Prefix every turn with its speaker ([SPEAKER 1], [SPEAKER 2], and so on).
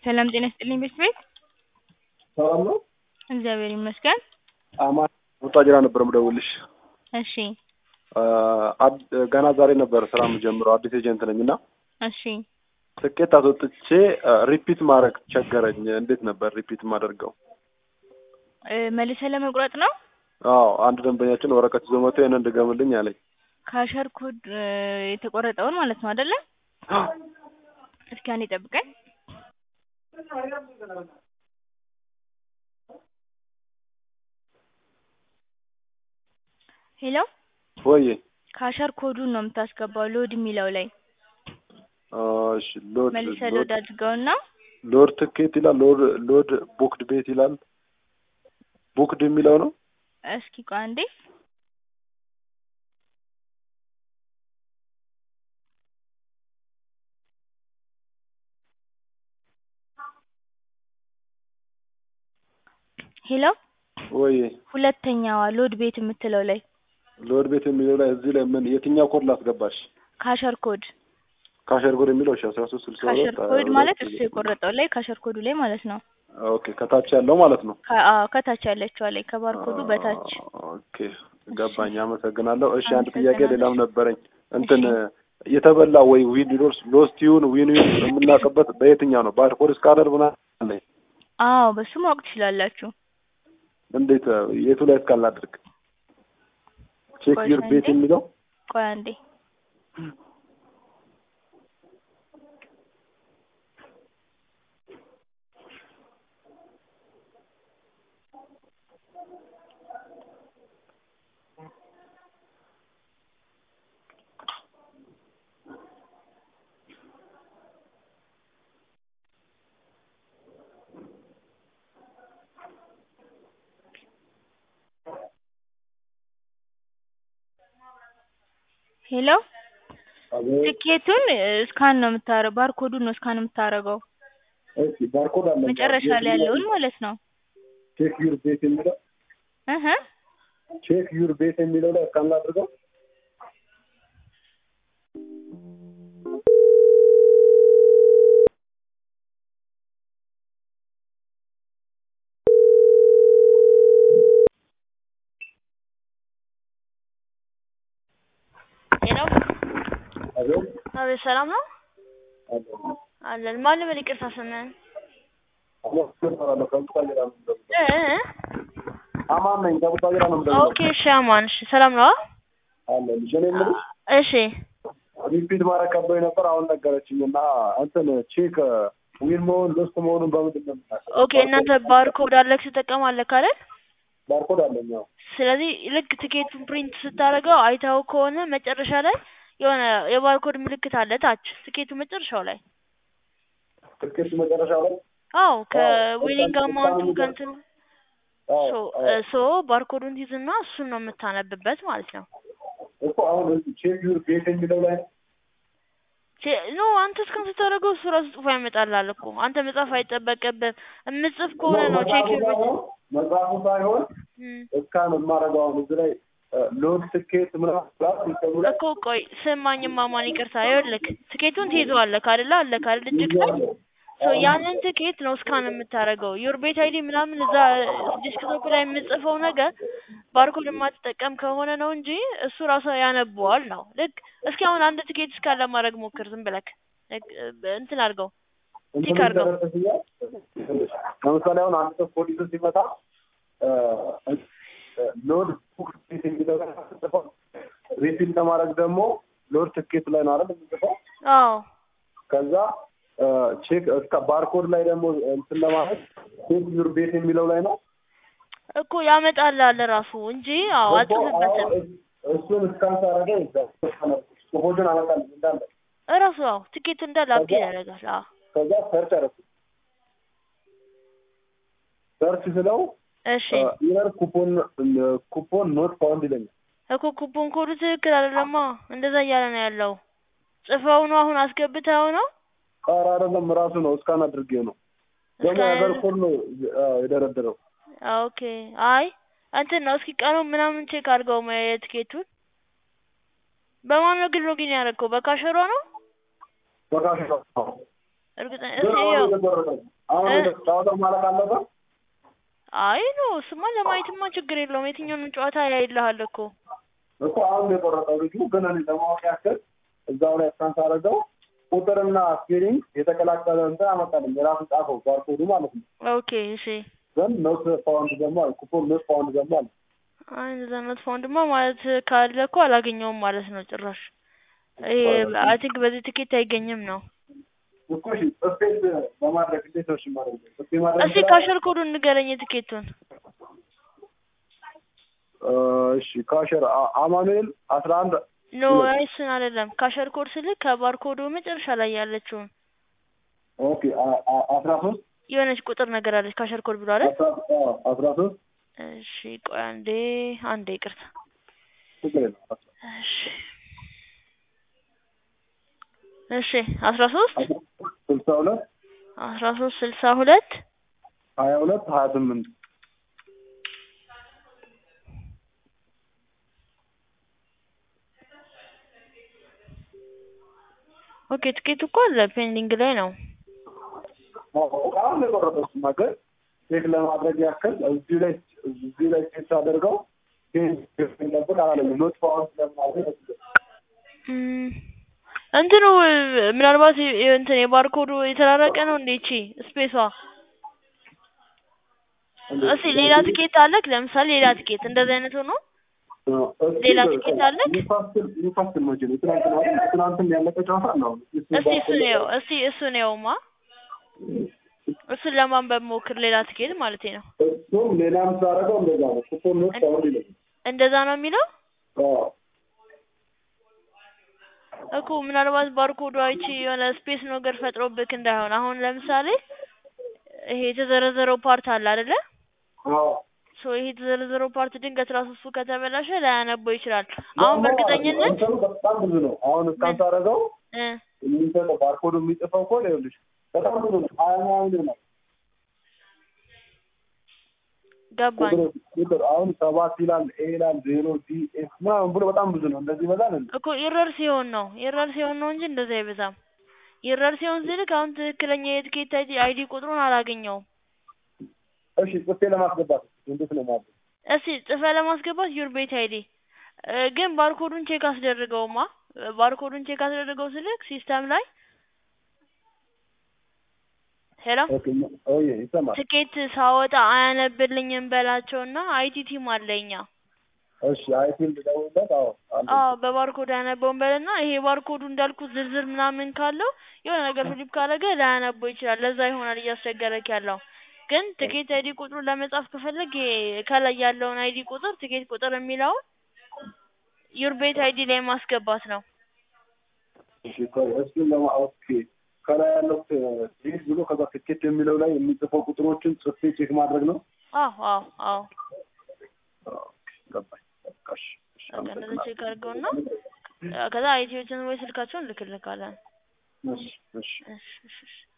[SPEAKER 1] ሰላም ጤና ይስጥልኝ ቤት ቤት
[SPEAKER 2] ሰላም ነው?
[SPEAKER 1] እግዚአብሔር ይመስገን።
[SPEAKER 2] አማን ቡታጅራ ነበር የምደውልሽ።
[SPEAKER 1] እሺ
[SPEAKER 2] አድ- ገና ዛሬ ነበር ስራ የምጀምረው አዲስ ኤጀንት ነኝ እና
[SPEAKER 1] እሺ
[SPEAKER 2] ትኬት አስወጥቼ ሪፒት ማድረግ ቸገረኝ። እንዴት ነበር ሪፒት የማደርገው?
[SPEAKER 1] እ፣ መልሰህ ለመቁረጥ ነው?
[SPEAKER 2] አዎ አንድ ደንበኛችን ወረቀት ይዞ መጥቶ ይህንን ድገምልኝ አለኝ።
[SPEAKER 1] ካሸር ኮድ እ፣ የተቆረጠውን ማለት ነው አይደለ? እስኪ አንዴ ጠብቀኝ። ሄሎ
[SPEAKER 2] ወይ
[SPEAKER 1] ካሸር ኮዱን ነው የምታስገባው ሎድ የሚለው ላይ
[SPEAKER 2] እሺ ሎድ
[SPEAKER 1] መልሰህ
[SPEAKER 2] ሎድ
[SPEAKER 1] ሎድ አድርገውና
[SPEAKER 2] ሎድ ትኬት ይላል። ሎድ ሎድ ቡክድ ቤት ይላል። ቡክድ የሚለው ነው።
[SPEAKER 1] እስኪ ቆይ አንዴ ሄሎ
[SPEAKER 2] ወይ
[SPEAKER 1] ሁለተኛዋ ሎድ ቤት የምትለው ላይ
[SPEAKER 2] ሎድ ቤት የሚለው ላይ እዚህ ላይ ምን የትኛው ኮድ ላስገባሽ?
[SPEAKER 1] ካሸር ኮድ
[SPEAKER 2] ካሸር ኮድ የሚለው እሺ አስራ ሶስት ስልሳ
[SPEAKER 1] ካሸር
[SPEAKER 2] ሁለት
[SPEAKER 1] ኮድ ማለት እሱ የቆረጠው ላይ ካሸር ኮዱ ላይ ማለት ነው።
[SPEAKER 2] ኦኬ ከታች ያለው ማለት ነው።
[SPEAKER 1] ከ- አዎ ከታች ያለችዋ ላይ ከባርኮዱ በታች
[SPEAKER 2] ኦኬ ገባኝ። አመሰግናለሁ። እሺ አንድ ጥያቄ
[SPEAKER 1] አመሰግናለሁ።
[SPEAKER 2] ሌላም ነበረኝ። እንትን የተበላ ወይ ዊን ሎስ ሎስት ይሁን ዊን ይሁን የምናውቅበት በየትኛው ነው? ባርኮድ ስካነር ምናምን አለኝ።
[SPEAKER 1] አዎ በሱ ማወቅ ትችላላችሁ።
[SPEAKER 2] እንዴት የቱ ላይ እስካላድርግ ቼክ
[SPEAKER 1] ቆይ
[SPEAKER 2] ዩር ቤት
[SPEAKER 1] አንዴ።
[SPEAKER 2] የሚለው
[SPEAKER 1] ቆይ አንዴ ሄሎ ትኬቱን እስካን ነው የምታረገው ባርኮዱን ነው እስካን የምታረገው
[SPEAKER 2] እሺ ባርኮድ አለ
[SPEAKER 1] መጨረሻ ላይ ያለውን ማለት ነው
[SPEAKER 2] ቼክ ዩር ቤት የሚለው
[SPEAKER 1] እህ
[SPEAKER 2] ቼክ ዩር ቤት የሚለው ላይ እስካን ላድርገው።
[SPEAKER 3] ሄሎ
[SPEAKER 2] አቤት
[SPEAKER 3] አቤት፣ ሰላም ነው
[SPEAKER 2] አለ
[SPEAKER 3] አለን። ማን ልበል? ይቅርታ ስምህን?
[SPEAKER 2] አመሰግናለሁ። ከቡታጅራ ነው የምደውለው።
[SPEAKER 3] እ እ?
[SPEAKER 2] አማን ነኝ። ከቡታጅራ ነው የምደውለው።
[SPEAKER 3] ኦኬ፣ እሺ፣ አማን፣ እሺ፣ ሰላም ነው?
[SPEAKER 2] አለ ልጅ እኔ የምልሽ
[SPEAKER 3] እሺ፣
[SPEAKER 2] ሪፒት ማድረግ ከብዶኝ ነበር። አሁን ነገረችኝ እና እንትን ቼክ ዊን መሆን ሎስት መሆኑን በምንድን ነው የምናውቀው?
[SPEAKER 3] ኦኬ። እናንተ ባርኮድ አለክ ትጠቀማለህ አይደል?
[SPEAKER 2] ባርኮድ አለኝ። አዎ
[SPEAKER 3] ስለዚህ ልክ ትኬቱን ፕሪንት ስታደርገው አይተኸው ከሆነ መጨረሻ ላይ የሆነ የባርኮድ ምልክት አለ ታች ትኬቱ መጨረሻው ላይ።
[SPEAKER 2] ትኬት መጨረሻ ላይ
[SPEAKER 3] አዎ ከዊኒንግ
[SPEAKER 2] በጣም
[SPEAKER 3] አማውንቱ
[SPEAKER 2] በጣም
[SPEAKER 3] ከእንትኑ
[SPEAKER 2] አዎ
[SPEAKER 3] ሶ
[SPEAKER 2] አዎ
[SPEAKER 3] ሶ ባርኮዱን ትይዝና እሱን ነው የምታነብበት ማለት ነው።
[SPEAKER 2] እኮ አሁን እዚህ ቼክ ዩር ቤት የሚለው ላይ ነው።
[SPEAKER 3] ቼ- ኖ አንተ እስካን ስታደርገው እሱ ራሱ ጽፎ ያመጣልሃል እኮ አንተ መጻፍ አይጠበቅብህም። የምጽፍ ከሆነ ነው ቼክ ዩር ቤት
[SPEAKER 2] መጽሐፉ ሳይሆን
[SPEAKER 3] እም።
[SPEAKER 2] እስካን የማደርገው አሁን እዚህ ላይ ሎድ ትኬት ምናምን ብላት ሲስተሙ ላይ
[SPEAKER 3] እኮ ቆይ ስማኝማ ማን ይቅርታ፣ ይኸውልህ ትኬቱን ትይዘዋለህ አይደለ? አለክ አይደል? እጅግ ላይ
[SPEAKER 2] ይዤዋለሁ።
[SPEAKER 3] ሶ ያንን ትኬት ነው እስካን የምታደርገው። ዩር ቤት አይዲ ምናምን እዛ ዲስክቶፕ ላይ የምጽፈው ነገር ባርኮድ የማትጠቀም ከሆነ ነው እንጂ እሱ ራሱ ያነበዋል ነው። ልክ እስኪ አሁን አንድ ትኬት እስካን ለማድረግ ሞክር፣ ዝም ብለክ ልክ እንትን አድርገው
[SPEAKER 2] እንትን
[SPEAKER 3] ቲክ አድርገው።
[SPEAKER 2] ይደረግልኛል። ለምሳሌ አሁን አንድ ሰው ፖሊስ ሲመጣ ሎድ ቡክ ትኬት የሚለው ላይ ጽፈው ሪፊል ለማድረግ ደግሞ ሎድ ትኬት ላይ ነው አይደል የምጽፈው።
[SPEAKER 3] አዎ
[SPEAKER 2] ከዛ ቼክ እስከ ባርኮድ ላይ ደግሞ እንትን ለማድረግ ቼክ ዩር ቤት የሚለው ላይ ነው
[SPEAKER 3] እኮ ያመጣልሃል ራሱ እንጂ አዎ አልጽፍበትም።
[SPEAKER 2] እሱን እስካን ሳደርገው ይዛል ጽሁፎችን አመጣልኝ እንዳለ
[SPEAKER 3] እራሱ አዎ ትኬቱ እንዳለ አፕዴት ያደርጋል። አዎ
[SPEAKER 2] ከዛ ሰርች አደረኩ ሰርች ስለው
[SPEAKER 3] እሺ
[SPEAKER 2] ኢረር ኩፖን ኩፖን ኖት ፋውንድ ይለኛል።
[SPEAKER 3] እኮ ኩፖን ኮዱ ትክክል አይደለማ። እንደዛ እያለ ነው ያለው። ጽፈው ነው አሁን አስገብተው ነው
[SPEAKER 2] ኧረ አይደለም ራሱ ነው እስካን አድርጌው ነው ደግሞ
[SPEAKER 3] እስካን
[SPEAKER 2] የሀገር ኮድ ነው አዎ፣ የደረደረው
[SPEAKER 3] ኦኬ። አይ እንትን ነው እስኪ ቀኑን ምናምን ቼክ አድርገው ማ- የትኬቱን በማን ነው ግን ሎጊን ያደረገው? በካሸሯ ነው?
[SPEAKER 2] በካሽ ነው
[SPEAKER 3] እርግጠኛ
[SPEAKER 2] ግን
[SPEAKER 3] እስኪ
[SPEAKER 2] አሁን
[SPEAKER 3] ያው
[SPEAKER 2] የተቆረጠው አሁን
[SPEAKER 3] እ?
[SPEAKER 2] የተ- ጨዋታው ማለቅ አለበት።
[SPEAKER 3] አይ ኖ እሱማ ለማየትማ ችግር የለውም። የትኛውንም ጨዋታ ያይልሃል እኮ
[SPEAKER 2] እኮ አሁን የቆረጠው ልጁ ግን እኔ ለማወቅ ያክል እዛው ላይ እስካን ሳደርገው ቁጥርና ስፔሊንግ የተቀላቀለ እንትን አመጣልኝ የራሱ ጻፈው ባርኮዱ ማለት ነው።
[SPEAKER 3] ኦኬ እሺ።
[SPEAKER 2] ግን ኖት ፋውንድ ደግሞ አለ ኩፖን ኖት ፋውንድ ደግሞ አለ።
[SPEAKER 3] አይ እንደዛ ኖት ፋውንድማ ማለት ካለ እኮ አላገኘውም ማለት ነው ጭራሽ። ይሄ አይ ቲንክ በዚህ ትኬት አይገኝም ነው።
[SPEAKER 2] እኮ እሺ ስፔስ በማድረግ እንዴት ነው እሺ ማድረግ ስፔ ማድረግ
[SPEAKER 3] እስኪ ካሸር ኮዱን ንገረኝ የትኬቱን።
[SPEAKER 2] እ፣ እሺ ካሸር አ- አማኑኤል አስራ አንድ
[SPEAKER 3] ኖ አይ እሱን አይደለም። ካሸር ኮድ ስልክ ከባርኮዱ መጨረሻ ላይ ያለችውን
[SPEAKER 2] ኦኬ አ- አ- አስራ ሶስት
[SPEAKER 3] የሆነች ቁጥር ነገር አለች ካሸር ኮድ ብሎ አይደል?
[SPEAKER 2] አስራ አዎ፣ አስራ ሶስት
[SPEAKER 3] እሺ ቆይ አንዴ አንዴ ይቅርታ።
[SPEAKER 2] ችግር የለም
[SPEAKER 3] እሺ እሺ አስራ ሶስት
[SPEAKER 2] ስልሳ ሁለት
[SPEAKER 3] አስራ ሶስት ስልሳ ሁለት
[SPEAKER 2] ሀያ ሁለት ሀያ ስምንት
[SPEAKER 3] ኦኬ ትኬቱ እኮ አለ ፔንዲንግ ላይ ነው።
[SPEAKER 2] አሁን የቆረጠው እሱማ ግን ቼክ ለማድረግ ያክል እዚህ ላይ እዚህ ላይ ቼክ ሳደርገው ለብቅ አላለኝ ኖት ፋውንድ ለማድረግ
[SPEAKER 3] እም፣ እንትኑ ምናልባት የ- የ- እንትን የባርኮዱ የተራረቀ ነው እንዴ? እቺ ስፔሷ እስኪ ሌላ ትኬት አለክ? ለምሳሌ ሌላ ትኬት እንደዚህ አይነት ሆኖ ሌላ ትኬት አለክ?
[SPEAKER 2] ኒውካስትል ኒውካስትል መቼ ነው ትናንትና አይደል? ትናንትም ያለቀ ጨዋታ ነው አሁን
[SPEAKER 3] እስቲ እሱን ነው እስቲ እሱን ነውማ እሱን ለማንበብ ሞክር። ሌላ ትኬት ማለት ነው።
[SPEAKER 2] እሱም ሌላም ሳደርገው እንደዛ ነው ኩፖን ኖት ፋውንድ ይለኛል
[SPEAKER 3] እንደዛ ነው የሚለው
[SPEAKER 2] አዎ
[SPEAKER 3] እኮ ምናልባት ባርኮዱ አይቺ የሆነ ስፔስ ነገር ፈጥሮብክ እንዳይሆን። አሁን ለምሳሌ ይሄ የተዘረዘረው ፓርት አለ አይደለ?
[SPEAKER 2] አዎ
[SPEAKER 3] ሶ ይሄ የተዘረዘረው ፓርት ድንገት ራሱ እሱ ከተበላሸ ላያነበው ይችላል። አሁን በእርግጠኝነት
[SPEAKER 2] እንትኑ በጣም ብዙ ነው አሁን እስካን ሳደርገው
[SPEAKER 3] እ
[SPEAKER 2] የሚሰጠው ባርኮዱ የሚጽፈው ኮድ ይኸውልሽ በጣም ብዙ ነው ሀያ ምናምን ነው
[SPEAKER 3] ገባኝ
[SPEAKER 2] ቁጥር ቁጥር አሁን ሰባት ይላል ኤ ይላል ዜሮ ዲ ኤፍ ምናምን ብሎ በጣም ብዙ ነው እንደዚህ ይበዛል እንዴ
[SPEAKER 3] እኮ ኢረር ሲሆን ነው ኢረር ሲሆን ነው እንጂ እንደዛ አይበዛም። ኢረር ሲሆን ስልክ አሁን ትክክለኛ የትኬት አይዲ አይዲ ቁጥሩን አላገኘውም።
[SPEAKER 2] እሺ ጽፌ ለማስገባት እንዴት ነው ማለት
[SPEAKER 3] እስቲ ጽፈ ለማስገባት ዩር ቤት አይዲ ግን ባርኮዱን ቼክ አስደርገውማ። ባርኮዱን ቼክ አስደርገው ስልክ ሲስተም ላይ ሄሎ
[SPEAKER 2] ኦኬ ኦዬ ይሰማል
[SPEAKER 3] ትኬት ሳወጣ አያነብልኝም በላቸውና አይቲ ቲም አለኛ
[SPEAKER 2] እሺ አይቲል ደውልለት አዎ አለ
[SPEAKER 3] አዎ በባርኮድ ያነበውን በልና ይሄ ባርኮዱ እንዳልኩት ዝርዝር ምናምን ካለው የሆነ ነገር ፍሊፕ ካረገ ላያነበው ይችላል። ለዛ ይሆናል እያስቸገረክ ያለው። ግን ትኬት አይዲ ቁጥሩን ለመጻፍ ከፈለግ ይሄ ከላይ ያለውን አይዲ ቁጥር ትኬት ቁጥር የሚለውን ዩር ቤት አይዲ ላይ ማስገባት ነው።
[SPEAKER 2] እሺ ቆይ እሱን ለማ ኦኬ ከላይ ያለው ይህ ብሎ ከዛ ትኬት የሚለው ላይ የሚጽፈው ቁጥሮችን ጽፌ ቼክ ማድረግ ነው
[SPEAKER 3] አዎ አዎ አዎ
[SPEAKER 2] ኦኬ ገባኝ በቃ እሺ እሺ
[SPEAKER 3] በቃ እንደዛ
[SPEAKER 2] አመሰግናለሁ
[SPEAKER 3] ቼክ አድርገውና ከዛ አይቲዎችን ወይ ስልካቸውን ልክልካለን።
[SPEAKER 2] እሺ እሺ
[SPEAKER 3] እሺ እሺ እሺ